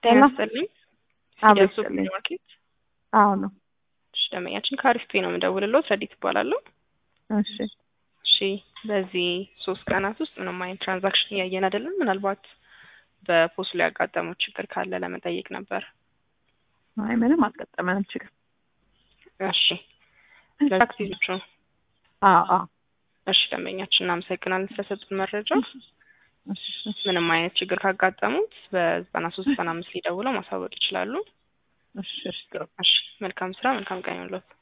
ጤና ጤና ይስጥልኝ። አቤት ሱቅ ይስጥልኝ። ማርኬት አዎ ነው። እሺ፣ ደንበኛችን ከአሪፍ ፔ ነው የምደውልለው። ረዲት እባላለሁ። እሺ እሺ፣ በዚህ ሶስት ቀናት ውስጥ ምንም አይነት ትራንዛክሽን እያየን አይደለም። ምናልባት በፖስቱ ላይ ያጋጠመው ችግር ካለ ለመጠየቅ ነበር። አይ ምንም አልገጠመንም ችግር። እሺ፣ ለታክሲዎቹ አዎ አዎ እሺ፣ ደንበኛችን እናመሰግናለን ስለሰጡን መረጃ። እሺ እሺ ምንም አይነት ችግር ካጋጠሙት በዘጠና ሶስት ዘጠና አምስት ሊደውለው ማሳወቅ ይችላሉ። እሺ እሺ ጥሩ እሺ፣ መልካም ስራ፣ መልካም ቀን ይሁንልዎት።